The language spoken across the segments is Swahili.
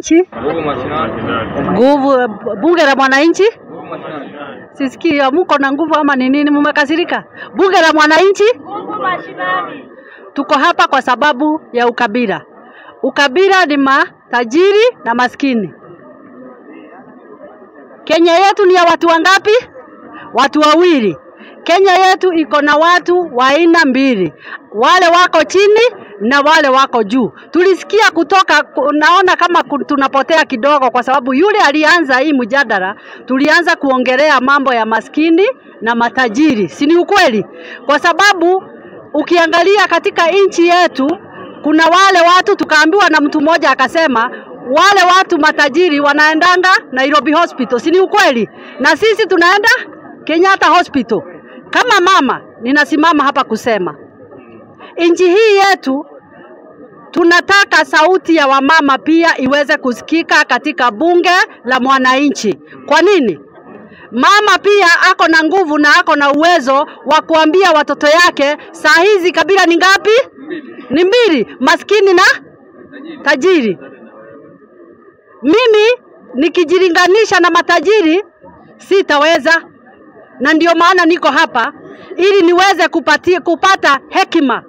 mwananchi, Nguvu mashinani. nguvu bunge la mwananchi. Nguvu mashinani. Sisikii muko na nguvu ama ni nini? Mmekasirika? Bunge la mwananchi, tuko hapa kwa sababu ya ukabila. Ukabila ni matajiri na maskini. Kenya yetu ni ya watu wangapi? Watu wawili. Kenya yetu iko na watu wa aina mbili, wale wako chini na wale wako juu. Tulisikia kutoka, naona kama ku- tunapotea kidogo, kwa sababu yule alianza hii mjadala, tulianza kuongelea mambo ya maskini na matajiri, si ni ukweli? Kwa sababu ukiangalia katika nchi yetu kuna wale watu tukaambiwa na mtu mmoja akasema wale watu matajiri wanaendanga Nairobi Hospital, si ni ukweli? Na sisi tunaenda Kenyatta Hospital. Kama mama ninasimama hapa kusema nchi hii yetu tunataka sauti ya wamama pia iweze kusikika katika bunge la mwananchi. Kwa nini? Mama pia ako na nguvu na ako na uwezo wa kuambia watoto yake saa hizi kabila ni ngapi? Ni mbili, maskini na tajiri. Mimi nikijilinganisha na matajiri sitaweza, na ndio maana niko hapa ili niweze kupati, kupata hekima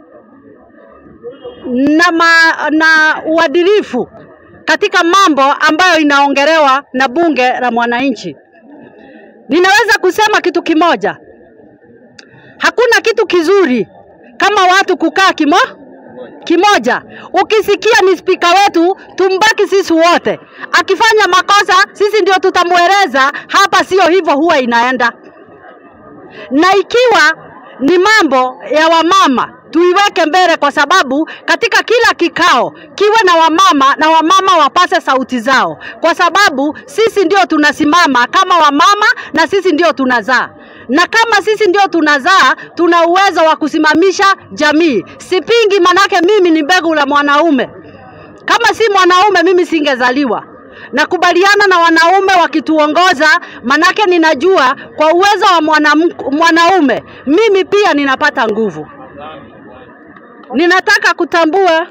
na, ma, na uadilifu katika mambo ambayo inaongelewa na bunge la mwananchi. Ninaweza kusema kitu kimoja, hakuna kitu kizuri kama watu kukaa kimo kimoja. Ukisikia ni spika wetu, tumbaki sisi wote. Akifanya makosa, sisi ndio tutamweleza. Hapa sio hivyo huwa inaenda, na ikiwa ni mambo ya wamama tuiweke mbele, kwa sababu katika kila kikao kiwe na wamama na wamama wapase sauti zao, kwa sababu sisi ndio tunasimama kama wamama na sisi ndio tunazaa na kama sisi ndio tunazaa, tuna uwezo wa kusimamisha jamii. Sipingi, manake mimi ni mbegu la mwanaume. Kama si mwanaume, mimi singezaliwa. Nakubaliana na wanaume wakituongoza, manake ninajua kwa uwezo wa mwanamk- mwanaume mimi pia ninapata nguvu. Ninataka kutambua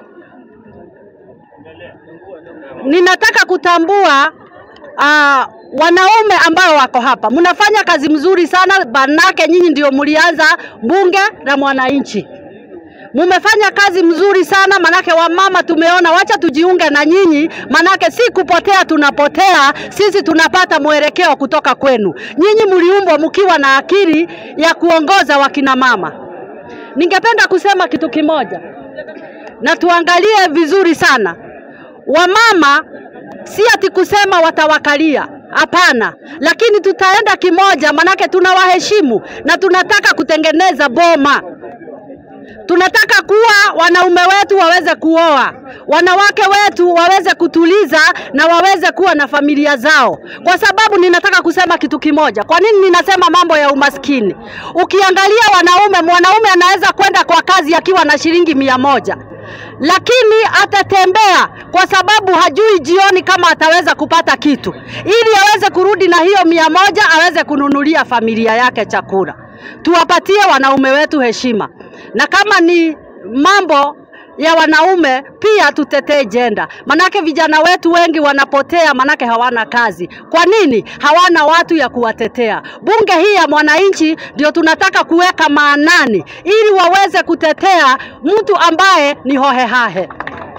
ninataka kutambua uh, wanaume ambao wako hapa, mnafanya kazi mzuri sana, manake nyinyi ndio mlianza bunge la mwananchi. Mumefanya kazi mzuri sana, manake wamama tumeona, wacha tujiunge na nyinyi, manake si kupotea tunapotea, sisi tunapata mwelekeo kutoka kwenu. Nyinyi mliumbwa mkiwa na akili ya kuongoza wakina mama. Ningependa kusema kitu kimoja, na tuangalie vizuri sana wamama si ati kusema watawakalia, hapana, lakini tutaenda kimoja, manake tunawaheshimu na tunataka kutengeneza boma. Tunataka kuwa wanaume wetu waweze kuoa, wanawake wetu waweze kutuliza na waweze kuwa na familia zao, kwa sababu ninataka kusema kitu kimoja. Kwa nini ninasema mambo ya umaskini? Ukiangalia wanaume, mwanaume anaweza kwenda kwa kazi akiwa na shilingi mia moja lakini atatembea kwa sababu hajui jioni kama ataweza kupata kitu, ili aweze kurudi na hiyo mia moja aweze kununulia familia yake chakula. Tuwapatie wanaume wetu heshima, na kama ni mambo ya wanaume pia tutetee jenda, manake vijana wetu wengi wanapotea, manake hawana kazi. Kwa nini? Hawana watu ya kuwatetea. Bunge hii ya mwananchi ndio tunataka kuweka maanani, ili waweze kutetea mtu ambaye ni hohehahe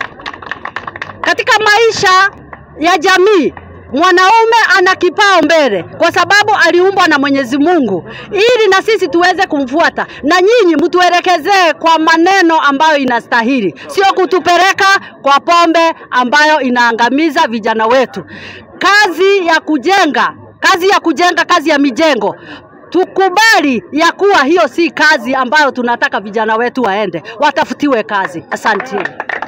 katika maisha ya jamii. Mwanaume ana kipao mbele kwa sababu aliumbwa na Mwenyezi Mungu ili na sisi tuweze kumfuata, na nyinyi mtuelekezee kwa maneno ambayo inastahili, sio kutupeleka kwa pombe ambayo inaangamiza vijana wetu. Kazi ya kujenga, kazi ya kujenga, kazi ya mijengo tukubali ya kuwa hiyo si kazi ambayo tunataka vijana wetu waende watafutiwe kazi. Asanteni.